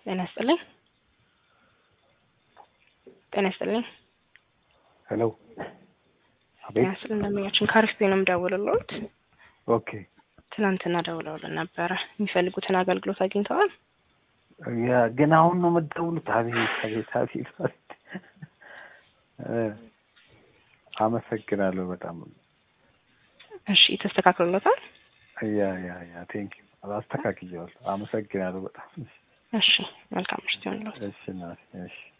ጤና ይስጥልኝ። ጤና ይስጥልኝ። ሄሎ ጤና አቤት። ይስጥልኝ። ደንበኛችን ከአሪፍ ነው የምደውልልዎት። ኦኬ ትናንትና ደውለውልን ነበረ። የሚፈልጉትን አገልግሎት አግኝተዋል? ያ ግን አሁን ነው የምትደውሉት? አቤት አቤት አቤት አቤት። እ አመሰግናለሁ በጣም እሺ ተስተካክሎለታል? ያ ያ ያ ቴንክ ዩ አስተካክየዋለሁ። አመሰግናለሁ በጣም እሺ መልካም ምሽት ይሁንልዎት። እሺ እናቴ እሺ